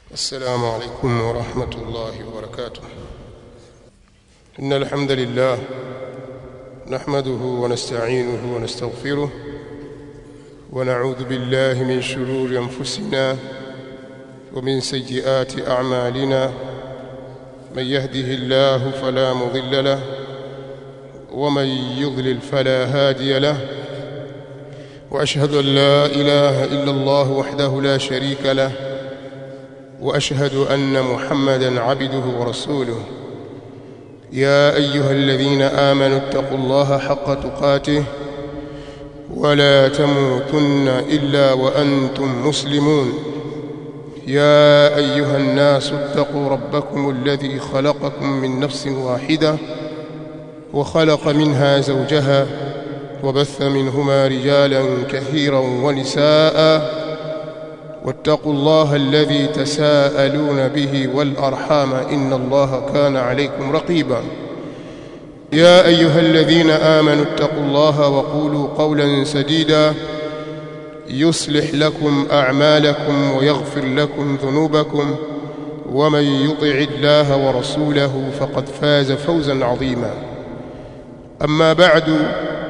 السلام عليكم ورحمة الله وبركاته إن الحمد لله نحمده ونستعينه ونستغفره ونعوذ بالله من شرور أنفسنا ومن سيئات أعمالنا من يهده الله فلا مضل له ومن يضلل فلا هادي له وأشهد أن لا إله إلا الله وحده لا شريك له واشهد ان محمدا عبده ورسوله يا ايها الذين امنوا اتقوا الله حق تقاته ولا تموتن الا وانتم مسلمون يا ايها الناس اتقوا ربكم الذي خلقكم من نفس واحده وخلق منها زوجها وبث منهما رجالا كثيرا ونساء واتقوا الله الذي تساءلون به والأرحام إن الله كان عليكم رقيبا يا أيها الذين آمنوا اتقوا الله وقولوا قولا سديدا يصلح لكم أعمالكم ويغفر لكم ذنوبكم ومن يطع الله ورسوله فقد فاز فوزا عظيما أما بعد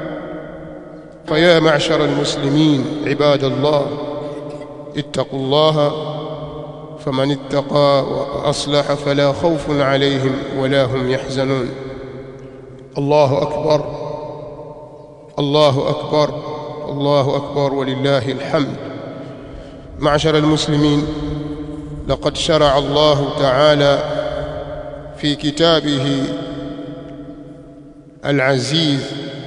فيا معشر المسلمين عباد الله اتقوا الله فمن اتقى وأصلح فلا خوف عليهم ولا هم يحزنون الله أكبر الله أكبر الله أكبر ولله الحمد معشر المسلمين لقد شرع الله تعالى في كتابه العزيز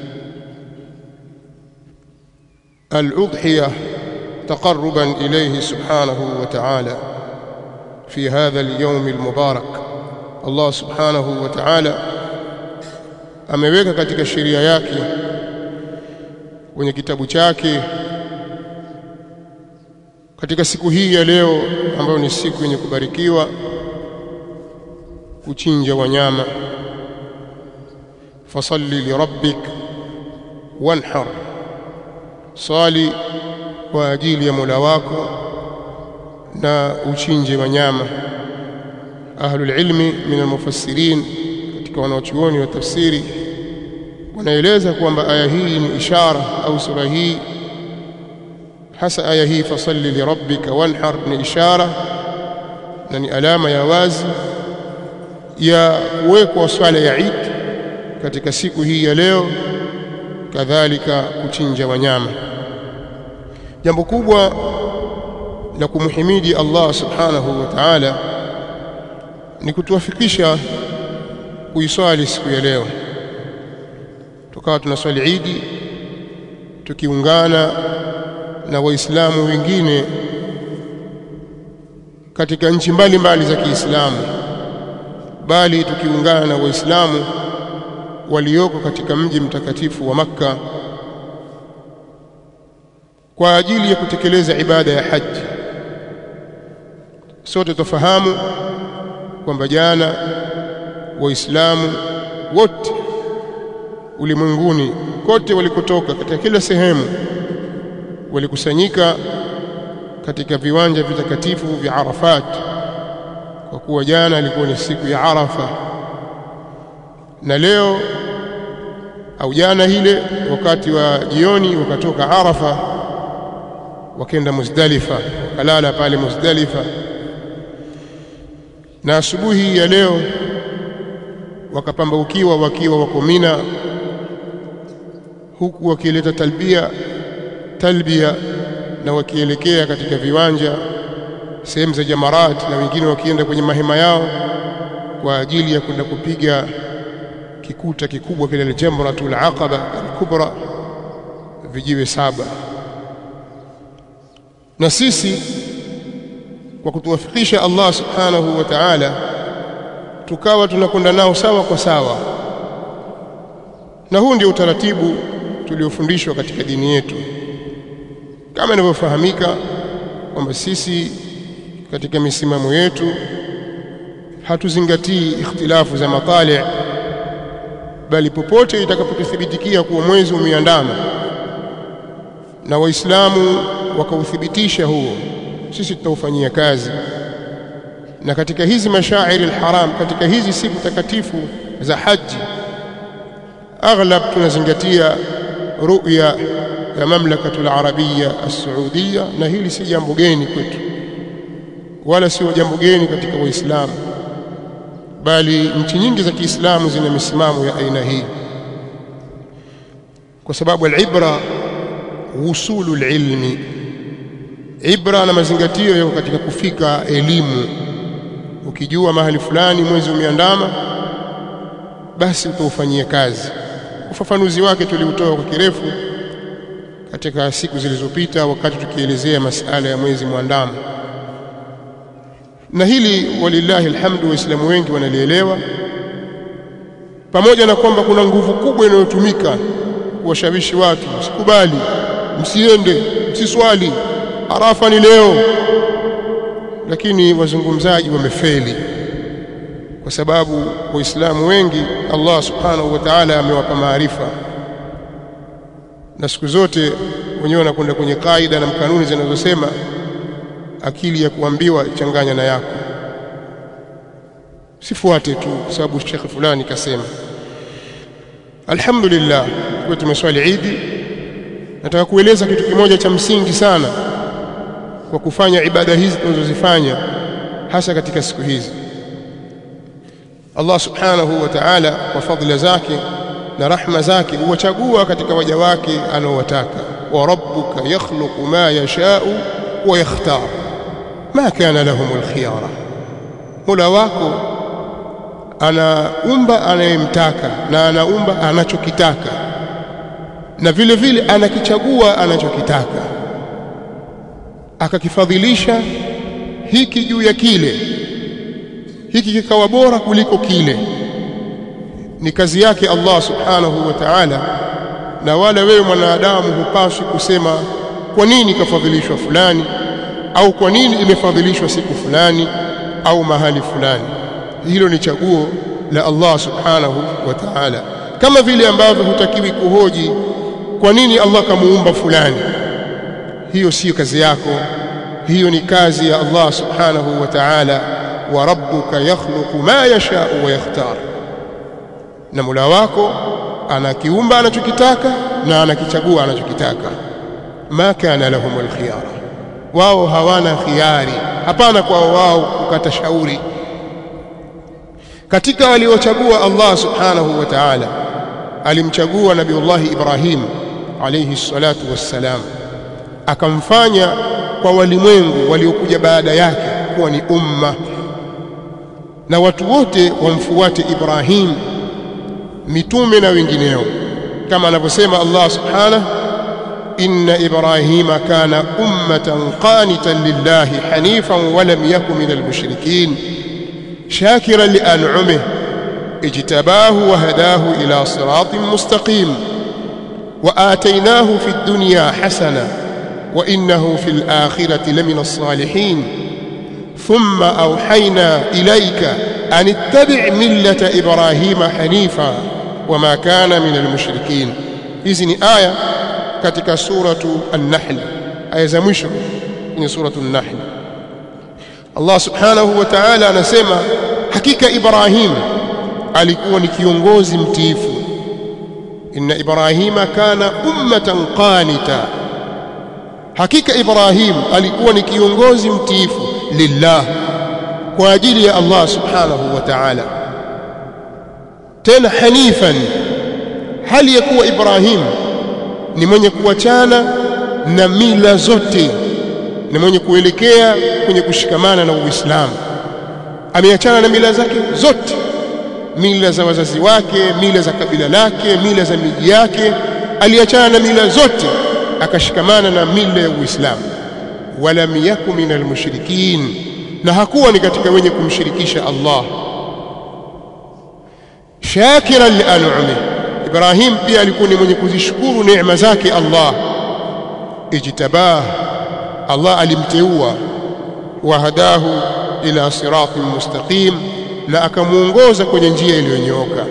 الأضحية تقربا إليه سبحانه وتعالى في هذا اليوم المبارك Allah subhanahu wa ta'ala ameweka katika sheria yake kwenye kitabu chake katika siku hii ya leo ambayo ni siku yenye kubarikiwa kuchinja wanyama fasalli lirabbik wanhar swali kwa ajili ya Mola wako na uchinje wanyama ahlul ilmi min almufassirin katika wanaochuoni wa tafsiri wanaeleza kwamba aya hii ni ishara au sura hii hasa aya hii fasalli lirabbika wanhar ni ishara na ni alama ya wazi ya kuwekwa swala ya Eid katika siku hii ya leo kadhalika kuchinja wanyama jambo kubwa la kumhimidi Allah subhanahu wa ta'ala ni kutuwafikisha kuiswali siku ya leo tukawa tunaswali Idi tukiungana na waislamu wengine katika nchi mbalimbali za Kiislamu bali tukiungana na waislamu walioko katika mji mtakatifu wa Makka kwa ajili ya kutekeleza ibada ya haji sote tufahamu kwamba jana waislamu wote ulimwenguni kote walikotoka katika kila sehemu walikusanyika katika viwanja vitakatifu vya Arafat kwa kuwa jana ilikuwa ni siku ya Arafa na leo au jana ile wakati wa jioni wakatoka Arafa wakenda Muzdalifa wakalala pale Muzdalifa na asubuhi ya leo wakapambaukiwa wakiwa wako Mina huku wakileta talbia talbia na wakielekea katika viwanja sehemu za Jamarat na wengine wakienda kwenye mahema yao kwa ajili ya kwenda kupiga kikuta kikubwa kile Jamratul Aqaba al-Kubra vijiwe saba na sisi kwa kutuwafikisha Allah subhanahu wa ta'ala tukawa tunakwenda nao sawa kwa sawa na huu ndio utaratibu tuliofundishwa katika dini yetu kama inavyofahamika kwamba sisi katika misimamo yetu hatuzingatii ikhtilafu za matali bali popote itakapotuthibitikia kuwa mwezi umeandama na waislamu wakauthibitisha huo sisi tutaufanyia kazi na katika hizi mashairi alharam katika hizi siku takatifu za haji aghlab tunazingatia ru'ya ya mamlakatul arabia as-saudia na hili si jambo geni kwetu wala sio jambo geni katika waislamu bali nchi nyingi za Kiislamu zina misimamo ya aina hii kwa sababu al-ibra wusulu al-ilmi ibra na mazingatio yako katika kufika elimu ukijua mahali fulani mwezi umeandama basi utaufanyia kazi ufafanuzi wake tuliutoa kwa kirefu katika siku zilizopita wakati tukielezea masala ya mwezi mwandamo na hili walillahi alhamdu waislamu wengi wanalielewa pamoja na kwamba kuna nguvu kubwa inayotumika kuwashawishi watu msikubali msiende msiswali arafa ni leo lakini wazungumzaji wamefeli kwa sababu waislamu wengi Allah subhanahu wa ta'ala amewapa maarifa na siku zote wenyewe wanakwenda kwenye kaida na kanuni zinazosema akili ya kuambiwa changanya na yako sifuate tu kwa sababu shekhe fulani kasema alhamdulillah kwa tumeswali idi nataka kueleza kitu kimoja cha msingi sana kwa kufanya ibada hizi tunazozifanya hasa katika siku hizi Allah subhanahu wa ta'ala kwa fadhila zake na rahma zake huwachagua katika waja wake anaowataka wa rabbuka yakhluqu ma yasha'u wa yakhtar ma kana lahum alkhiyara Mola wako anaumba anayemtaka na anaumba anachokitaka na vile vile anakichagua anachokitaka akakifadhilisha hiki juu ya kile hiki kikawa bora kuliko kile ni kazi yake Allah subhanahu wa ta'ala na wala wewe mwanadamu hupaswi kusema kwa nini kafadhilishwa fulani au kwa nini imefadhilishwa siku fulani au mahali fulani hilo ni chaguo la Allah subhanahu wa ta'ala kama vile ambavyo hutakiwi kuhoji kwa nini Allah kamuumba fulani hiyo siyo kazi yako hiyo ni kazi ya Allah subhanahu wa ta'ala wa rabbuka yakhluqu ma yasha'u wa yakhtar na Mola wako anakiumba anachokitaka na anakichagua anachokitaka ma kana lahumul khiyara wao hawana khiari hapana kwa wao kukata shauri katika waliochagua Allah subhanahu wa ta'ala alimchagua nabiullahi Ibrahim alayhi salatu wassalam akamfanya kwa walimwengu waliokuja baada yake kuwa ni umma na watu wote wamfuate Ibrahim mitume na wengineo kama anavyosema Allah subhanahu inna ibrahima kana ummatan qanitan lillahi hanifan wa lam yakun minal mushrikeen shakiran li an'amihi اجتباه وهداه إلى صراط مستقيم وآتيناه في الدنيا حسنة وإنه في الآخرة لمن الصالحين ثم أوحينا إليك أن اتبع ملة إبراهيم حنيفا وما كان من المشركين إذن آية كتك سورة النحل آية زمشر من سورة النحل الله سبحانه وتعالى نسمى حقيقة إبراهيم alikuwa ni kiongozi mtiifu inna ibrahima kana ummatan qanita hakika ibrahim alikuwa ni kiongozi mtiifu lillah kwa ajili ya Allah subhanahu wa ta'ala tena hanifan hali ya kuwa ibrahim ni mwenye kuachana na mila zote ni mwenye kuelekea kwenye kushikamana na uislamu ameachana na mila zake zote mila za wazazi wake mila za kabila lake mila za miji yake aliachana na mila zote akashikamana na mila ya Uislamu walam yaku minal mushrikin na hakuwa ni katika wenye kumshirikisha Allah shakiran li an'ami Ibrahim pia alikuwa ni mwenye kuzishukuru neema zake Allah ijtabah Allah alimteua wahadahu ila siratin mustaqim na akamuongoza kwenye njia iliyonyooka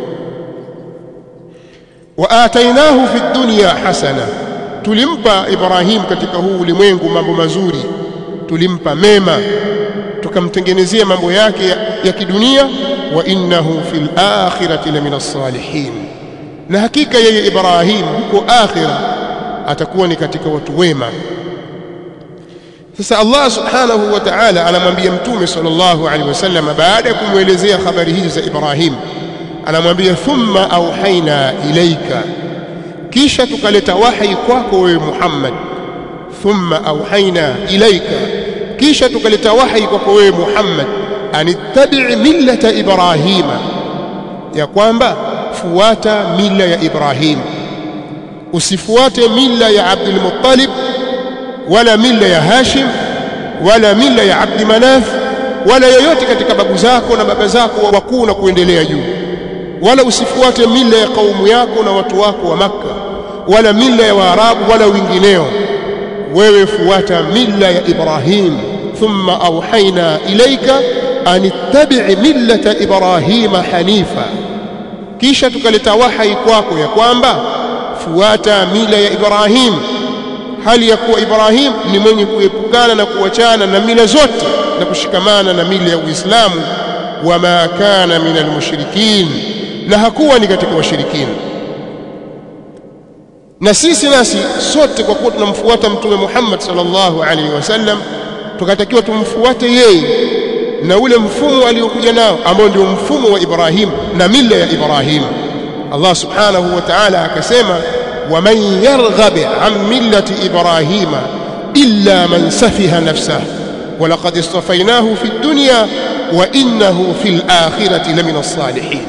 wa atainahu fi dunya hasana tulimpa Ibrahim katika huu ulimwengu mambo mazuri tulimpa mema tukamtengenezea mambo yake ya, ya kidunia wa innahu fil akhirati la minas salihin na hakika yeye Ibrahim huko akhira atakuwa ni katika watu wema sasa Allah subhanahu wa ta'ala anamwambia mtume sallallahu alaihi wasallam baada ya kumwelezea habari hizi za Ibrahim anamwambia thumma auhaina ilaika kisha tukaleta wahi kwako wewe Muhammad thumma auhaina ilaika kisha tukaleta wahi kwako wewe Muhammad anittabi' millata Ibrahima ya kwamba fuata mila ya Ibrahim usifuate mila ya Abdul Muttalib wala mila ya Hashim wala mila ya Abdi Manaf wala yoyote katika babu zako na baba zako wakuu na kuendelea juu wala usifuate mila ya kaumu yako na watu wako wa Makka wala mila ya Waarabu wala wengineo wewe fuata mila ya Ibrahim thumma auhaina ilaika an ittabi' millata Ibrahima hanifa kisha tukaleta wahai kwako ya kwamba fuata mila ya Ibrahim hali ya kuwa Ibrahim ni mwenye kuepukana na kuachana na mila zote na kushikamana na mila ya Uislamu wama kana minal mushrikin na hakuwa ni katika washirikina na sisi nasi sote kwa kuwa tunamfuata mtume Muhammad sallallahu alaihi wasallam tukatakiwa tumfuate yeye na ule mfumo aliokuja nao ambao ndio mfumo wa Ibrahim na mila ya Ibrahim Allah subhanahu wa ta'ala akasema waman yarghab an millati ibrahima illa man safiha nafsahu ولقد اصطفيناه في الدنيا وإنه في الآخرة لمن الصالحين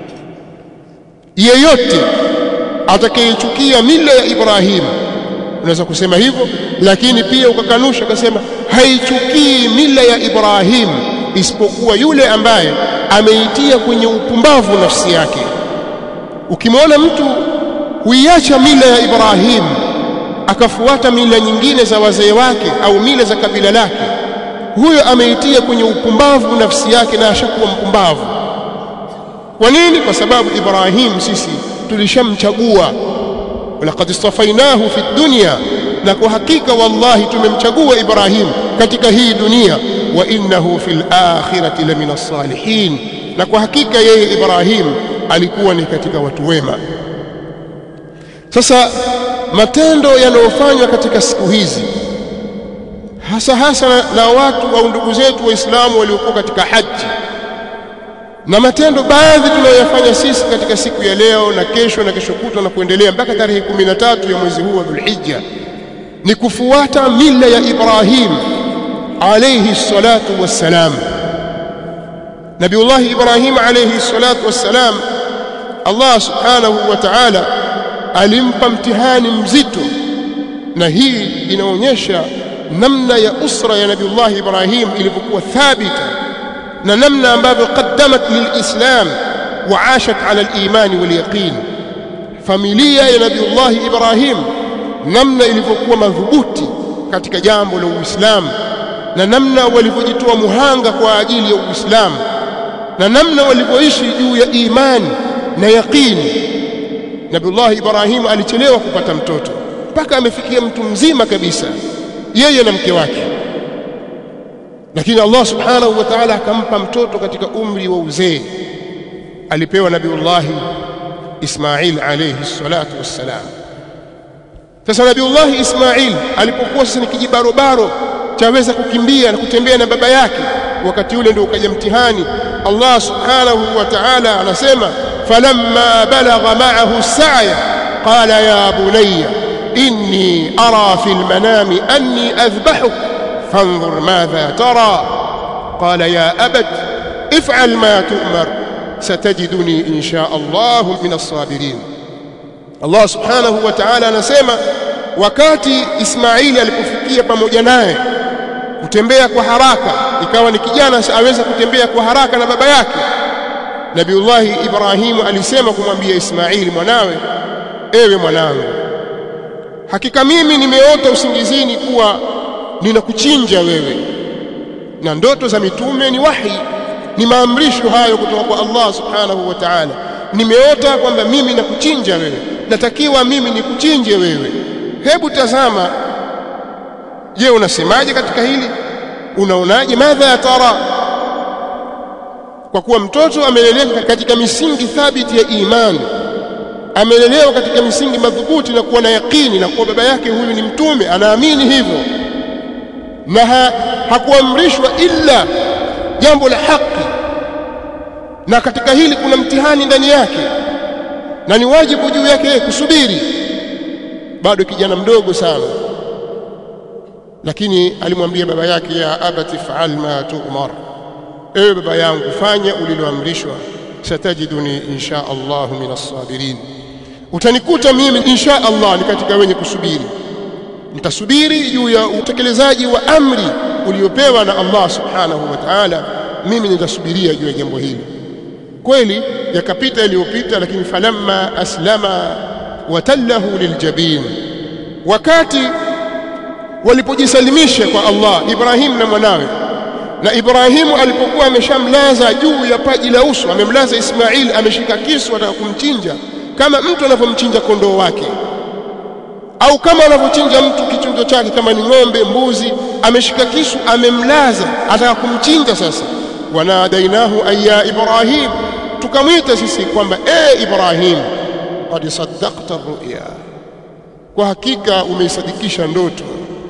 yeyote atakayechukia mila ya Ibrahim unaweza kusema hivyo lakini pia ukakanusha ukasema haichukii mila ya Ibrahim isipokuwa yule ambaye ameitia kwenye upumbavu nafsi yake ukimwona mtu huiacha mila ya Ibrahim akafuata mila nyingine za wazee wake au mila za kabila lake huyo ameitia kwenye upumbavu nafsi yake na ashakuwa mpumbavu kwa nini kwa sababu Ibrahim sisi tulishamchagua walaqad istafainahu fi dunya na kwa hakika wallahi tumemchagua Ibrahim katika hii dunia wa innahu fil akhirati lamina salihin na kwa hakika yeye Ibrahim alikuwa ni katika watu wema sasa matendo yanayofanywa katika siku hizi hasa hasa na, na watu au ndugu zetu waislamu waliokuwa katika haji na matendo baadhi tunayoyafanya sisi katika siku ya leo na kesho na kesho kutwa na kuendelea mpaka tarehe 13 ya mwezi huu wa Dhulhijja ni kufuata mila ya Ibrahim alayhi salatu wassalam Nabiullah Ibrahim alayhi salatu wassalam Allah subhanahu wa ta'ala alimpa mtihani mzito na hii inaonyesha namna ya usra ya Nabiullah Ibrahim ilivyokuwa thabita na namna ambavyo qaddamat lilislam wa ashat ala aliman walyaqin familia ya Nabiullah Ibrahim namna ilivyokuwa madhubuti katika jambo la Uislamu na namna walivyojitoa muhanga kwa ajili ya Uislamu na namna walivyoishi juu ya imani na yaqini Nabiullah Ibrahim alichelewa kupata mtoto mpaka amefikia mtu mzima kabisa yeye na mke wake lakini Allah subhanahu wa ta'ala akampa mtoto katika umri wa uzee alipewa Nabiullah Ismail alayhi salatu wassalam sasa Nabiullah Ismail alipokuwa sasa ni kijibarobaro chaweza kukimbia na kutembea na baba yake wakati ule ndio ukaja mtihani Allah subhanahu wa ta'ala anasema falamma balagha ma'ahu as-sa'ya qala ya bunayya inni ara fil manami anni adhbahuk fanzur madha tara qala ya abat if'al ma tu'mar satajiduni insha Allah min as-sabirin Allah subhanahu wa ta'ala anasema wakati Ismaili alipofikia pamoja naye kutembea kwa haraka ikawa ni kijana aweza kutembea kwa haraka na baba yake Nabiullahi Ibrahimu alisema kumwambia Ismaili mwanawe ewe mwanangu hakika mimi nimeota usingizini kuwa ninakuchinja wewe na ndoto za mitume ni wahi ni maamrisho hayo kutoka kwa Allah subhanahu wa ta'ala nimeota kwamba mimi nakuchinja wewe natakiwa mimi nikuchinje wewe hebu tazama je unasemaje katika hili unaonaje madha tara kwa kuwa mtoto amelelewa katika misingi thabiti ya imani amelelewa katika misingi madhubuti na kuwa na yakini na kuwa baba yake huyu ni mtume anaamini hivyo na ha, hakuamrishwa illa jambo la haki na katika hili kuna mtihani ndani yake na ni wajibu juu yake kusubiri bado kijana mdogo sana lakini alimwambia baba yake ya abati faal ma tu'mar ewe baba yangu fanya uliloamrishwa satajiduni insha Allah min as-sabirin utanikuta mimi insha Allah ni katika wenye kusubiri nitasubiri juu ya utekelezaji wa amri uliopewa na Allah subhanahu wa ta'ala mimi nitasubiria juu ya jambo hili kweli yakapita yaliyopita lakini falamma aslama watallahu liljabin wakati walipojisalimisha kwa Allah Ibrahim na mwanawe na Ibrahimu alipokuwa ameshamlaza juu ya paji la uso amemlaza Ismail ameshika kisu ataka kumchinja kama mtu anavyomchinja kondoo wake au kama anavyochinja mtu kichinjo chake kama ni ng'ombe mbuzi ameshika kisu amemlaza ataka kumchinja sasa wanadainahu ayya ibrahim tukamwita sisi kwamba e ibrahim qad saddaqta ruya kwa hakika umeisadikisha ndoto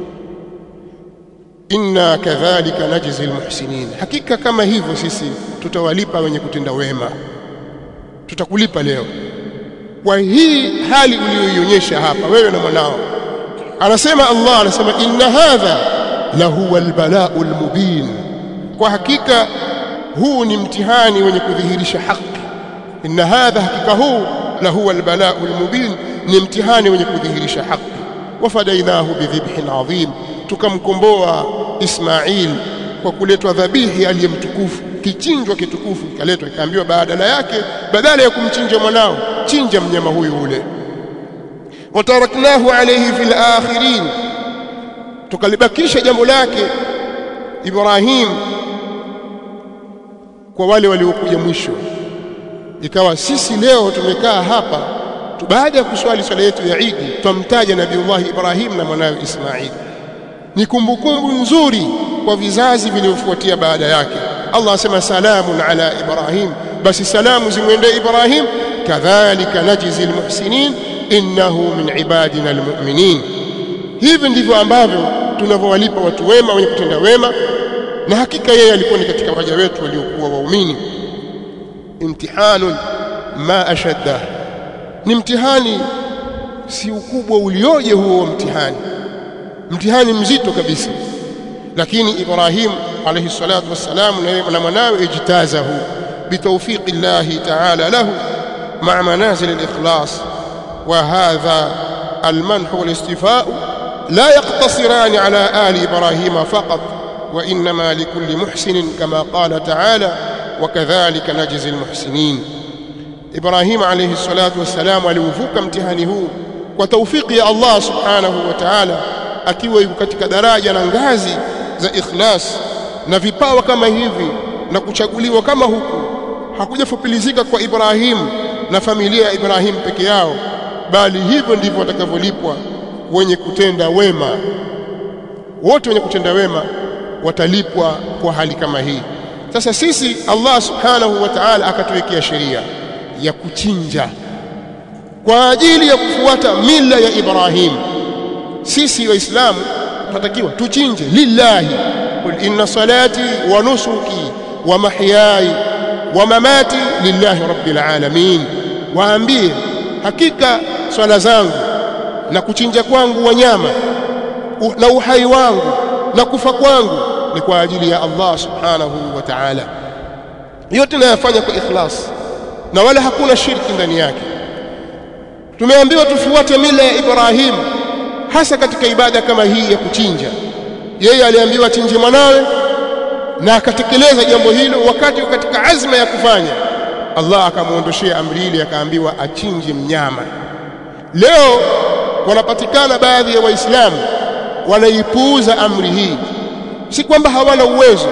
inna kadhalika najzi almuhsinin hakika kama hivyo sisi tutawalipa wenye kutenda wema tutakulipa leo kwa hii hali uliyoionyesha hapa wewe na mwanao anasema Allah anasema inna hadha lahuwa albala'u almubin kwa hakika huu ni mtihani wenye kudhihirisha haki inna hadha hakika huu lahuwa albala'u almubin ni mtihani wenye kudhihirisha haki wafadainahu bidhibhin adhim tukamkomboa Ismail kwa kuletwa dhabihi aliyemtukufu kichinjwa kitukufu kaletwa ikaambiwa badala yake badala ya kumchinja mwanao chinja mnyama huyu ule wataraknahu alayhi fil akhirin tukalibakisha jambo lake Ibrahim kwa wale waliokuja mwisho ikawa sisi leo tumekaa hapa baada ya kuswali swala yetu ya Eid tumtaja Nabiiullah Ibrahim na mwanawe Ismail ni kumbukumbu nzuri kwa vizazi vilivyofuatia baada yake Allah asema salamun ala Ibrahim basi salamu zimwendee Ibrahim kadhalika najzi almuhsinin innahu min ibadina almu'minin hivi ndivyo ambavyo tunavyowalipa watu wema wenye kutenda wema na hakika yeye alikuwa ni katika waja wetu waliokuwa waumini imtihanun ma ashadda ni mtihani si ukubwa ulioje huo mtihani mtihani mzito kabisa lakini Ibrahim alayhi salatu wassalam na mwanawe ijtazahu bitawfiqi Allah ta'ala lahu مع منازل الإخلاص وهذا المنح والاستفاء لا يقتصران على آل إبراهيم فقط وإنما لكل محسن كما قال تعالى وكذلك نجزي المحسنين إبراهيم عليه الصلاة والسلام aliuvuka mtihani huu kwa taufiki ya Allah subhanahu wa ta'ala akiwa yuko katika daraja na ngazi za ikhlas na vipawa kama hivi na kuchaguliwa kama huku hakujafupilizika kwa Ibrahim na familia ya Ibrahim peke yao bali hivyo ndivyo watakavyolipwa wenye kutenda wema wote wenye kutenda wema watalipwa kwa hali kama hii sasa sisi Allah subhanahu wa ta'ala akatuwekea sheria ya kuchinja kwa ajili ya kufuata mila ya Ibrahim sisi waislamu tunatakiwa tuchinje lillahi qul inna salati wa nusuki wa mahyaya wa mamati lillahi rabbil alamin waambie hakika swala zangu na kuchinja kwangu wanyama na uhai wangu na kufa kwangu ni kwa ajili ya Allah subhanahu wa ta'ala yote nayafanya kwa ikhlas na wala hakuna shirki ndani yake tumeambiwa tufuate mila ya Ibrahim hasa katika ibada kama hii ya kuchinja yeye aliambiwa chinje mwanawe na akatekeleza jambo hilo wakati katika azma ya kufanya Allah akamuondoshea amri ile akaambiwa achinje mnyama leo wanapatikana baadhi ya waislamu wanaipuuza amri hii si kwamba hawana uwezo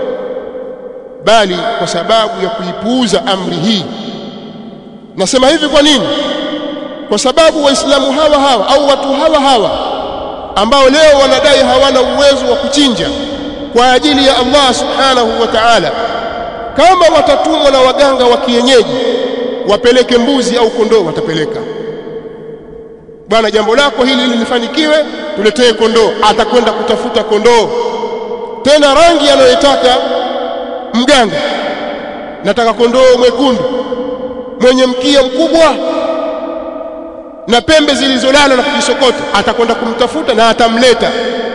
bali kwa sababu ya kuipuuza amri hii nasema hivi kwa nini kwa sababu waislamu hawa hawa au watu hawa hawa ambao leo wanadai hawana uwezo wa kuchinja kwa ajili ya Allah subhanahu wa ta'ala kama watatumwa na waganga wa kienyeji wapeleke mbuzi au kondoo watapeleka bwana jambo lako hili lilifanikiwe tuletee kondoo atakwenda kutafuta kondoo tena rangi anayotaka mganga nataka kondoo mwekundu mwenye mkia mkubwa na pembe zilizolala na kujisokota atakwenda kumtafuta na atamleta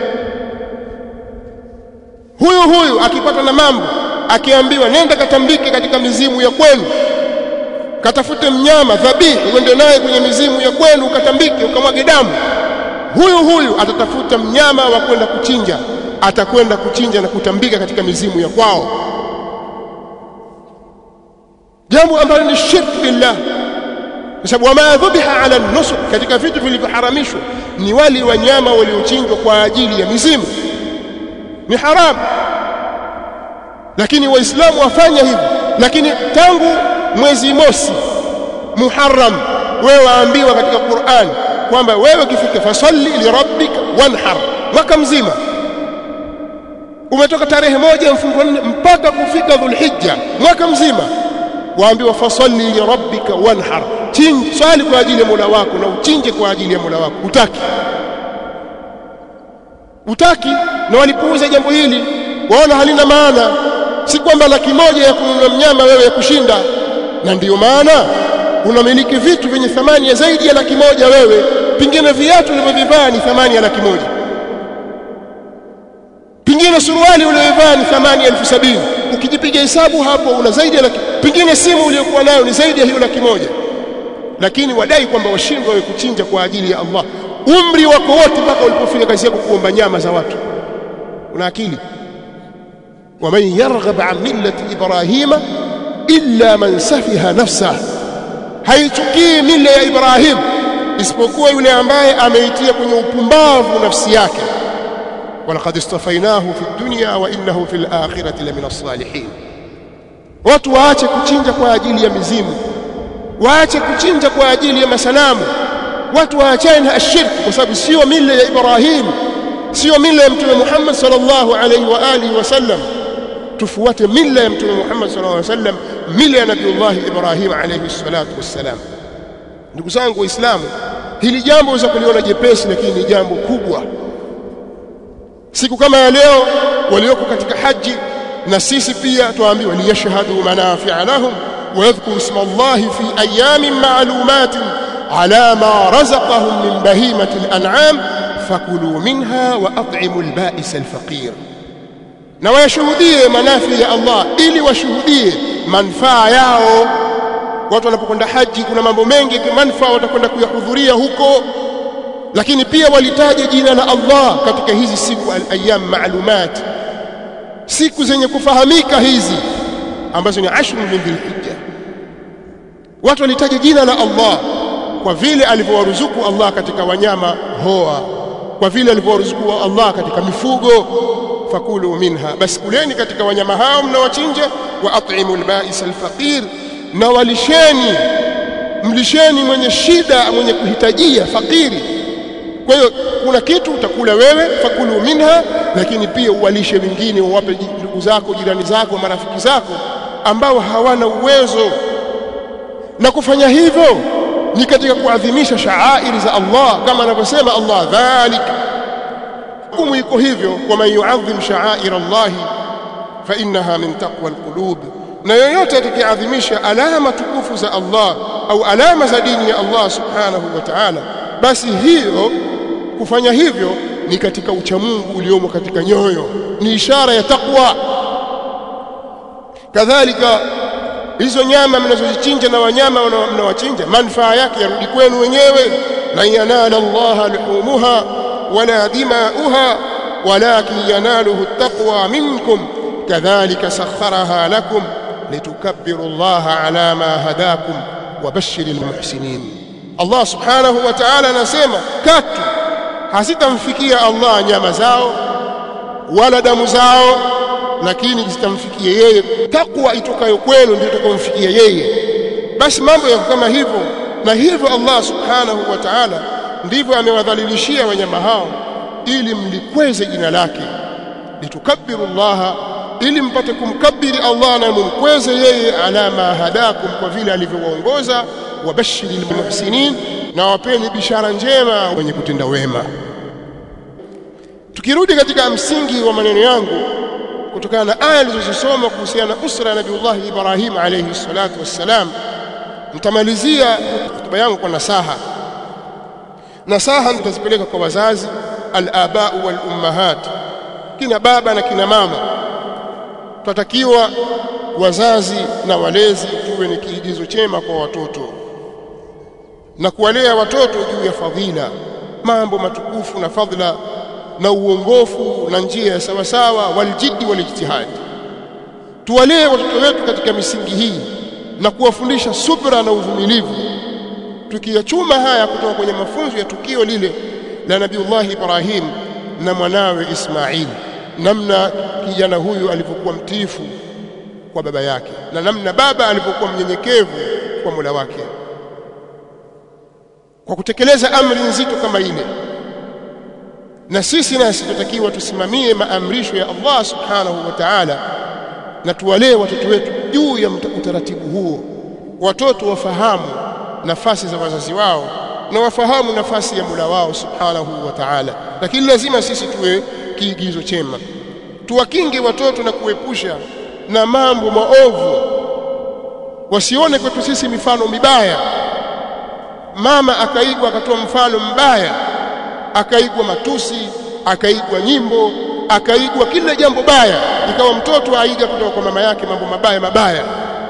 huyu huyu akipata na mambo akiambiwa nenda katambike katika mizimu ya kwenu katafute mnyama dhabihi uende naye kwenye mizimu ya kwenu ukatambike ukamwage damu huyu huyu atatafuta mnyama wa kwenda kuchinja atakwenda kuchinja na kutambika katika mizimu ya kwao jambo ambalo ni shirk billah kwa sababu wama dhubiha ala nusuk katika vitu vilivyoharamishwa ni wali wanyama waliochinjwa kwa ajili ya mizimu ni haramu lakini waislamu wafanya hivi lakini tangu mwezi mosi muharram wewe waambiwa katika Qur'an kwamba wewe ukifika fasalli lirabbika wanhar mwaka mzima umetoka tarehe moja mfungo nne mpaka kufika dhulhijja mwaka mzima waambiwa fasalli lirabbika wanhar chinji swali kwa ajili ya Mola wako na uchinje kwa ajili ya Mola wako utaki utaki na walipuuza jambo hili waona halina maana si kwamba laki moja ya kununua mnyama wewe ya kushinda na ndiyo maana unamiliki vitu vyenye thamani ya zaidi ya laki moja wewe pingine viatu ulivyovivaa ni thamani ya laki moja pingine suruali uliyovaa ni thamani ya elfu sabini ukijipiga hesabu hapo una zaidi ya laki pingine simu uliyokuwa nayo ni zaidi ya hiyo laki moja lakini wadai kwamba washindwa wewe kuchinja kwa ajili ya Allah umri wako wote mpaka ulipofika kazi yako kuomba nyama za watu una akili ومن يرغب عن ملة إبراهيم إلا من سفه نفسه haichukii mila ya Ibrahim isipokuwa yule ambaye ameitia kwenye upumbavu nafsi yake walaqad istafainahu fi dunya wa innahu fil akhirati lamina salihin watu waache kuchinja kwa ajili ya mizimu waache kuchinja kwa ajili ya masanamu watu waachane na ashirki kwa sababu sio mila ya Ibrahim sio mila ya mtume Muhammad sallallahu alaihi wa alihi wasallam tufuate mila ya mtume Muhammad sallallahu alaihi wasallam mila ya Nabiullah Ibrahim alayhi salatu wassalam ndugu zangu waislamu hili jambo waweza kuliona jepesi lakini ni jambo kubwa siku kama ya leo walioko katika haji na sisi pia tuambiwa liyashhadu manafi'a lahum wa yadhkuru isma Allah fi ayamin ma'lumatin ala ma razaqahum min bahimati al-an'am fakulu minha wa at'imu al-ba'is al-faqir na wayashuhudie manafi ya Allah ili washuhudie manufaa yao watu wanapokwenda haji kuna mambo mengi manufaa watakwenda kuyahudhuria huko lakini pia walitaja jina la Allah katika hizi siku al-ayyam ma'lumat siku zenye kufahamika hizi ambazo ni ashru min dhilhijja watu walitaja jina la Allah kwa vile alivyowaruzuku Allah katika wanyama hoa kwa vile alivyowaruzuku Allah katika mifugo fakulu minha basi kuleni katika wanyama hao mnawachinja wa at'imu al-ba'is al-faqir na walisheni mlisheni mwenye shida mwenye kuhitajia fakiri kwa hiyo kuna kitu utakula wewe fakulu minha lakini pia uwalishe wengine uwape ndugu zako jirani zako marafiki zako ambao hawana uwezo na kufanya hivyo ni katika kuadhimisha shaairi za Allah kama anavyosema Allah dhalika hukumu iko hivyo waman yuadhim sha'air Allah fa innaha min taqwa alqulub na yoyote atakayeadhimisha alama tukufu za Allah au alama za dini ya Allah subhanahu wa ta'ala basi hiyo kufanya hivyo ni katika uchamungu uliomo katika nyoyo ni ishara ya takwa kadhalika hizo nyama mnazozichinja na wanyama mnawachinja manufaa yake yarudi kwenu wenyewe lan yanala Allah luhumuha ولا دماؤها ولكن يناله التقوى منكم كذلك سخرها لكم لتكبروا الله على ما هداكم وبشر المحسنين الله سبحانه وتعالى نسمع كاتو hasitamfikia Allah nyama zao wala damu zao lakini zitamfikia yeye takwa itokayo kwenu ndio itakomfikia yeye basi mambo yako kama hivyo na hivyo Allah subhanahu wa ta'ala ndivyo amewadhalilishia wanyama hao ili mlikweze jina lake litukabbiru Allah ili mpate kumkabiri Allah na mumkweze yeye ala ma hadakum kwa vile alivyowaongoza wabashiril muhsinin na wapeni bishara njema wenye kutenda wema tukirudi katika msingi wa maneno yangu kutokana na aya nilizosoma kuhusiana na usra ya Nabiullah Ibrahim alayhi salatu wassalam nitamalizia hotuba yangu kwa nasaha nasaha nitazipeleka kwa wazazi al-aba wal ummahat kina baba na kina mama tunatakiwa wazazi na walezi tuwe ni kiigizo chema kwa watoto na kuwalea watoto juu ya fadhila mambo matukufu na fadhila na uongofu na njia ya sawasawa waljiddi walijtihadi tuwalee watoto wetu katika misingi hii na kuwafundisha subra na uvumilivu tukiyachuma haya kutoka kwenye mafunzo ya tukio lile la Nabiullah Ibrahim na mwanawe Ismail namna kijana huyu alivyokuwa mtiifu kwa baba yake na namna baba alivyokuwa mnyenyekevu kwa Mola wake kwa kutekeleza amri nzito kama ile na sisi nasi tutakiwa tusimamie maamrisho ya Allah subhanahu wa ta'ala na tuwalee watoto wetu juu ya utaratibu huo watoto wafahamu nafasi za wazazi wao na wafahamu nafasi ya Mola wao subhanahu wa ta'ala lakini lazima sisi tuwe kiigizo chema tuwakinge watoto na kuepusha na mambo maovu wasione kwetu sisi mifano mibaya mama akaigwa akatoa mfano mbaya akaigwa matusi akaigwa nyimbo akaigwa kila jambo baya ikawa mtoto aiga kutoka kwa mama yake mambo mabaya mabaya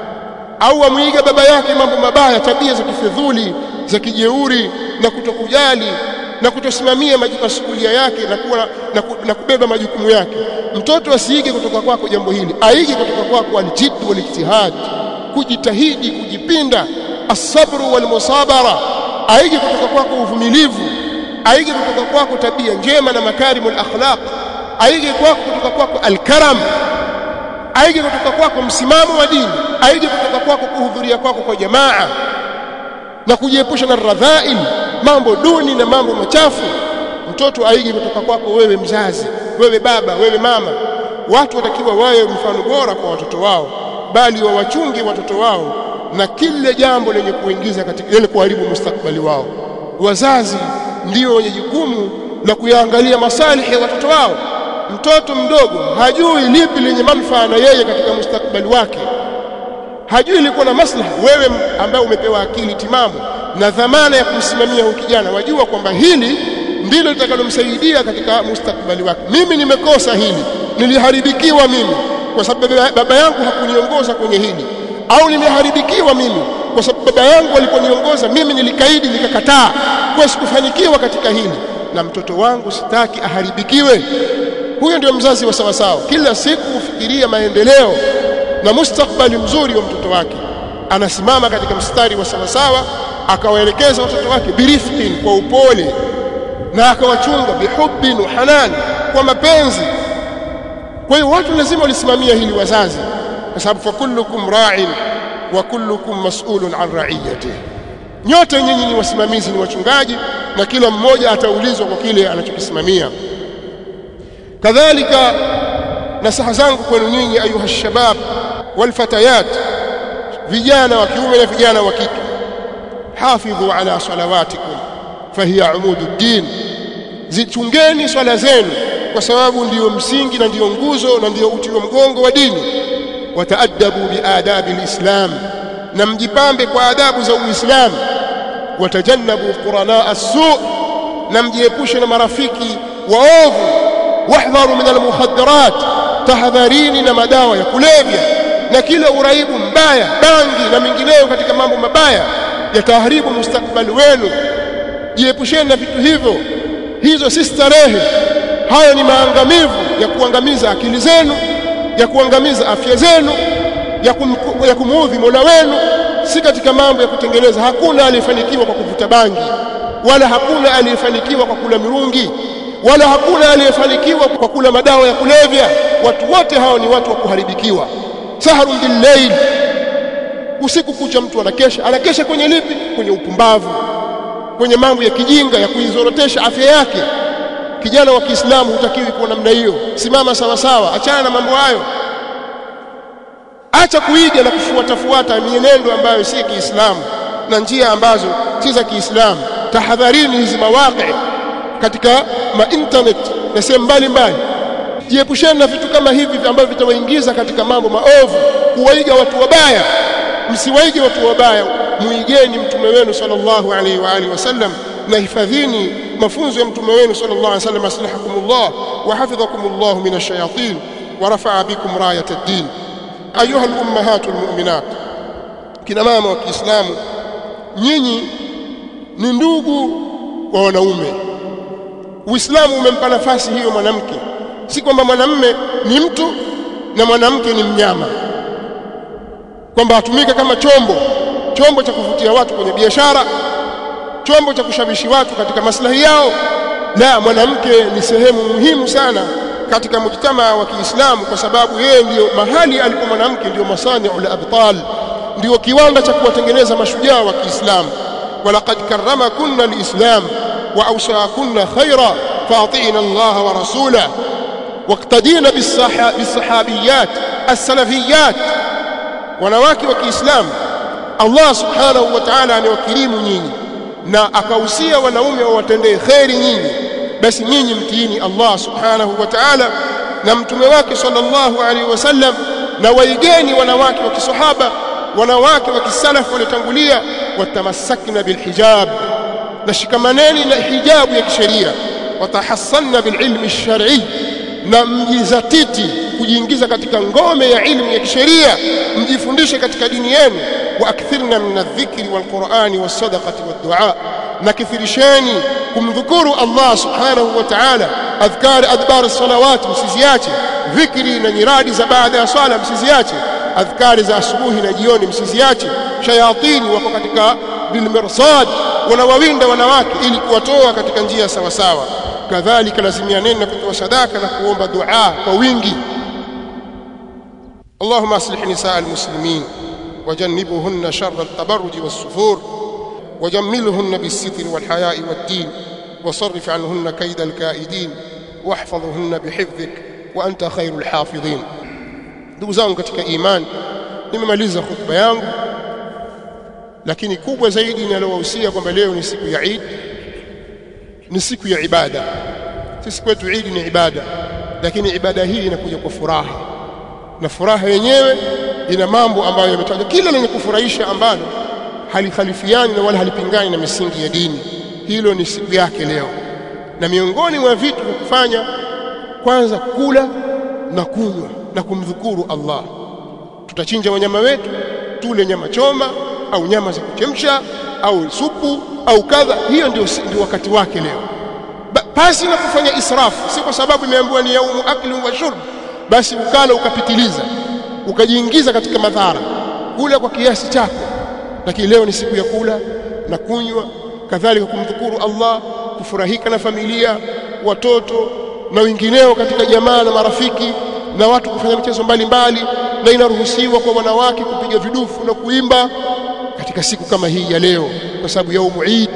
au amwiga baba yake mambo mabaya tabia za kifedhuli za kijeuri na kutokujali na kutosimamia masuhulia yake na, kuwa, na, ku, na kubeba majukumu yake mtoto asiige kutoka kwako jambo hili aige kutoka kwako aljid walijtihad kujitahidi kujipinda asabru walmusabara aige kutoka kwako uvumilivu aige kutoka kwako tabia njema na makarimul akhlaq aige kwako kutoka kwako alkaram aige kutoka kwako msimamo wa dini aige kutoka kwako kuhudhuria kwako kwa jamaa na kujiepusha na radhail mambo duni na mambo machafu mtoto aige kutoka kwako wewe mzazi wewe baba wewe mama watu watakiwa wawe mfano bora kwa watoto wao bali wawachunge watoto wao na kila jambo lenye kuingiza katika lenye kuharibu mustakbali wao wazazi ndio wenye jukumu la kuyaangalia masalihi ya watoto wao mtoto mdogo hajui lipi lenye manufaa na yeye katika mustakbali wake hajui liko na maslaha wewe ambaye umepewa akili timamu na dhamana ya kumsimamia huyu kijana wajua kwamba hili ndilo litakalomsaidia katika mustakbali wake mimi nimekosa hili niliharibikiwa mimi kwa sababu baba yangu hakuniongoza kwenye hili au nimeharibikiwa mimi kwa sababu baba yangu aliponiongoza mimi nilikaidi nikakataa kwa sikufanikiwa katika hili na mtoto wangu sitaki aharibikiwe huyo ndio mzazi wa sawasawa kila siku hufikiria maendeleo na mustakbali mzuri wa mtoto wake anasimama katika mstari wa sawasawa akawaelekeza watoto wake birifqin kwa upole na akawachunga bihubbin wa hanan kwa mapenzi kwa hiyo watu lazima walisimamia hili wazazi kwa sababu fa kullukum ra'in wa kullukum mas'ulun an ra'iyatihi nyote nyinyi ni wasimamizi ni wachungaji na kila mmoja ataulizwa kwa kile anachokisimamia kadhalika nasaha zangu kwenu nyinyi ayuha shabab walfatayat vijana wa kiume na vijana wa kike hafidhu ala salawatikum fahiya umududdin zichungeni swala zenu kwa sababu ndiyo msingi na ndiyo nguzo na ndiyo uti wa mgongo wa dini wataadabu biadabi alislam na mjipambe kwa adabu za uislamu watajannabu qurana as-su na mjiepushe na marafiki waovu wahdharu min almukhaddarat tahadharini na madawa ya kulevya na kila uraibu mbaya bangi na mingineyo katika mambo mabaya yataharibu mustakbali wenu jiepusheni na vitu hivyo hizo si starehe hayo ni maangamivu ya kuangamiza akili zenu ya kuangamiza afya zenu ya, kum, ya kumuudhi Mola wenu si katika mambo ya kutengeneza hakuna aliyefanikiwa kwa kuvuta bangi wala hakuna aliyefanikiwa kwa kula mirungi wala hakuna aliyefanikiwa kwa kula madawa ya kulevya watu wote hao ni watu wa kuharibikiwa saharun billayl usiku kucha mtu anakesha anakesha kwenye lipi kwenye upumbavu kwenye mambo ya kijinga ya kuizorotesha afya yake kijana wa Kiislamu hutakiwi kuwa namna hiyo simama sawa sawa achana na mambo hayo acha kuiga na kufuatafuata mienendo ambayo si Kiislamu na njia ambazo si za Kiislamu tahadharini hizi mawaqi katika ma internet na sehemu mbalimbali jiepusheni na vitu kama hivi ambavyo vitawaingiza katika mambo maovu kuwaiga watu wabaya msiwaige watu wabaya muigeni mtume wenu sallallahu alaihi wa alihi wasallam na hifadhini mafunzo ya mtume wenu sallallahu alaihi wasallam aslahakumullah wa hafidhakumullah min ash-shayatin wa rafa'a bikum rayat ad-din ayuha al-ummahatul mu'minat kina mama wa Kiislamu nyinyi ni ndugu wa wanaume Uislamu umempa nafasi hiyo mwanamke si kwamba mwanamme ni mtu na mwanamke ni mnyama kwamba atumike kama chombo chombo cha kuvutia watu kwenye biashara chombo cha kushawishi watu katika maslahi yao la mwanamke ni sehemu muhimu sana katika mujtamaa wa Kiislamu kwa sababu yeye ndiyo mahali alipo mwanamke ndiyo masani'ul abtal ndiyo kiwanda cha kuwatengeneza mashujaa wa Kiislamu walaqad karramakunna alislam wa awsaakunna khaira fa'ati'na Allah wa rasulahu واقتدينا بالصحابيات السلفيات wanawake wa Kiislamu Allah subhanahu wa ta'ala amewakirimu nyinyi na akahusia wanaume wawatendee kheri nyinyi basi nyinyi mtiini Allah subhanahu wa ta'ala na mtume wake sallallahu alaihi wasallam na waigeni wanawake wa kisahaba wanawake wa kisalafu waliotangulia watamassakna bilhijab na shikamaneni na hijabu ya kisheria watahassanna bililmi ash-shar'i na mjizatiti kujiingiza katika ngome ya ilmu ya kisheria mjifundishe katika dini yenu wa akthirna min adh-dhikri wal-Qur'ani was-sadaqati wad-du'a na kithirisheni kumdhukuru Allah subhanahu wa ta'ala adhkar adbar as-salawat msiziache dhikri na nyiradi za baada ya swala msiziache adhkari za asubuhi na jioni msiziache shayatini wako katika bilmirsad wanawawinda wanawake ili kuwatoa katika njia sawa sawa kadhalika lazimianeni na kutoa sadaka na kuomba dua kwa wingi اللهم اصلح نساء المسلمين وجنبهن شر التبرج والسفور وجملهن بالستر والحياء والدين وصرف عنهن كيد الكائدين واحفظهن بحفظك وانت خير الحافظين ndugu zangu katika imani nimemaliza khutba yangu lakini kubwa zaidi ninalowahusia kwamba leo ni siku ya Eid ni siku ya ibada sisi kwetu Eid ni ibada lakini ibada hii inakuja kwa furaha na furaha yenyewe ina mambo ambayo yametajwa kila lenye kufurahisha ambalo halikhalifiani na wala halipingani na misingi ya dini hilo ni siku yake leo na miongoni mwa vitu vya kufanya kwanza kula na kunywa na kumdhukuru Allah tutachinja wanyama wetu tule nyama choma au nyama za kuchemsha au supu au kadha hiyo ndio ndio wakati wake leo pasi na kufanya israfu si kwa sababu imeambiwa ni yaumu akli wa shurb basi ukala ukapitiliza ukajiingiza katika madhara kula kwa kiasi chako lakini leo ni siku ya kula na kunywa kadhalika kumdhukuru Allah kufurahika na familia watoto na wengineo katika jamaa na marafiki na watu kufanya michezo mbalimbali na inaruhusiwa kwa wanawake kupiga vidufu na kuimba katika siku kama hii ya leo kwa sababu yaumu Eid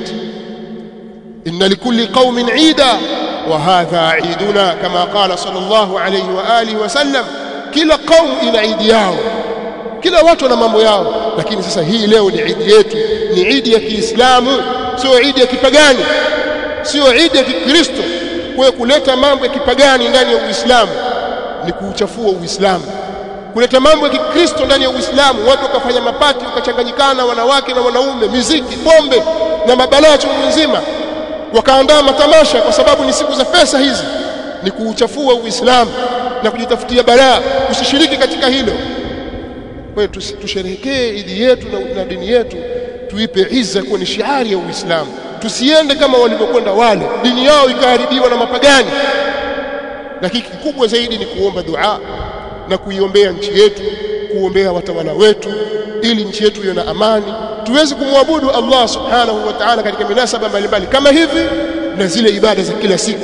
inna likulli qaumin Eida wa hadha Eiduna kama qala sallallahu alayhi wa alihi wasallam kila qaum ina Eid yao kila watu wana mambo yao lakini sasa hii leo ni Eid yetu ni Eid ya Kiislamu sio Eid ya kipagani sio Eid ya Kikristo kwa kuleta mambo ya kipagani ndani ya Uislamu ni kuuchafua Uislamu kuleta mambo ya Kikristo ndani ya Uislamu watu wakafanya mapati wakachanganyikana wanawake na wanaume miziki pombe na mabalaa chungu nzima wakaandaa matamasha kwa sababu ni siku za pesa hizi ni kuuchafua Uislamu na kujitafutia balaa usishiriki katika hilo kwa hiyo tusherehekee idi yetu na, na dini yetu tuipe izza kuwa ni shiari ya Uislamu tusiende kama walivyokwenda wale dini yao ikaharibiwa na mapagani lakini kikubwa zaidi ni kuomba dua na kuiombea nchi yetu kuombea watawala wetu ili nchi yetu iwe na amani tuweze kumwabudu Allah subhanahu wa ta'ala katika minasaba mbalimbali kama hivi na zile ibada za kila siku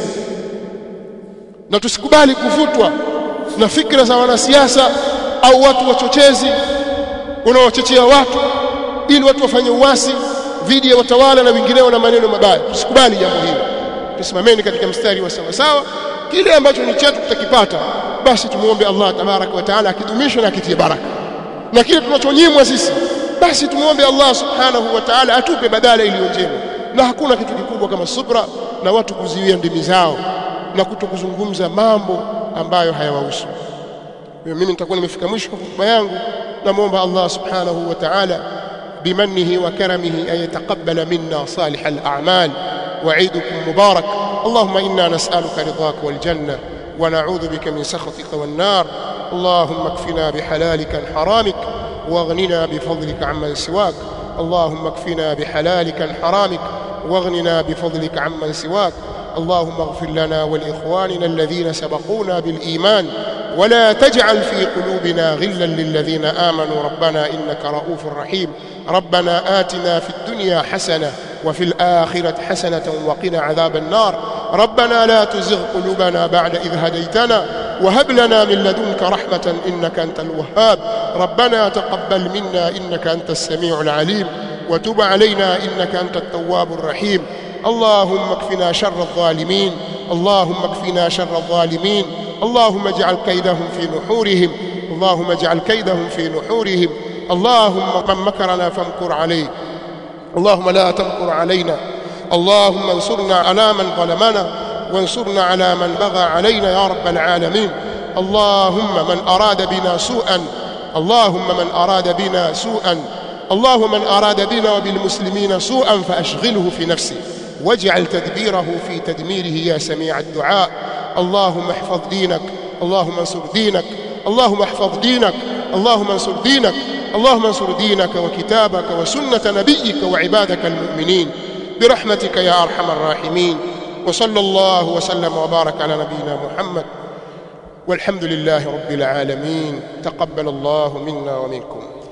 na tusikubali kuvutwa na fikra za wanasiasa au watu wachochezi unaochochea watu ili watu wafanye uasi dhidi ya watawala na wengineo na maneno mabaya tusikubali jambo hili tusimameni katika mstari wa sawa sawa kile ambacho ni chetu tutakipata basi tumuombe Allah tabaraka wa taala akidumisha na akitie baraka na kile tunachonyimwa sisi basi tumuombe Allah subhanahu wa ta'ala atupe badala iliyo njema na hakuna kitu kikubwa kama subra na watu kuziwia ndimi zao na kutokuzungumza mambo ambayo hayawahusu mimi nitakuwa nimefika mwisho wa hotuba yangu namuomba Allah subhanahu wa ta'ala بمنه وكرمه أن يتقبل منا صالح الأعمال وعيدكم مبارك اللهم إنا نسألك رضاك والجنة ونعوذ بك من سخطك والنار اللهم اكفنا بحلالك عن حرامك واغننا بفضلك عمن سواك اللهم اكفنا بحلالك عن حرامك واغننا بفضلك عمن سواك اللهم اغفر لنا ولإخواننا الذين سبقونا بالإيمان ولا تجعل في قلوبنا غلا للذين آمنوا ربنا إنك رؤوف رحيم ربنا آتنا في الدنيا حسنة وفي الآخرة حسنة وقنا عذاب النار ربنا لا تزغ قلوبنا بعد إذ هديتنا وهب لنا من لدنك رحمة إنك أنت الوهاب ربنا تقبل منا إنك أنت السميع العليم وتب علينا إنك أنت التواب الرحيم اللهم اكفنا شر الظالمين اللهم اكفنا شر الظالمين اللهم اجعل كيدهم في نحورهم اللهم اجعل كيدهم في نحورهم اللهم من مكرنا فامكر عليه اللهم لا تمكر علينا اللهم انصرنا على من ظلمنا وانصرنا على من بغى علينا يا رب العالمين اللهم من أراد بنا سوءا اللهم من أراد بنا سوءا اللهم من أراد بنا وبالمسلمين سوءا فأشغله في نفسه واجعل تدبيره في تدميره يا سميع الدعاء اللهم احفظ دينك اللهم انصر دينك اللهم احفظ دينك اللهم انصر دينك اللهم انصر دينك وكتابك وسنة نبيك وعبادك المؤمنين برحمتك يا أرحم الراحمين وصلى الله وسلم وبارك على نبينا محمد والحمد لله رب العالمين تقبل الله منا ومنكم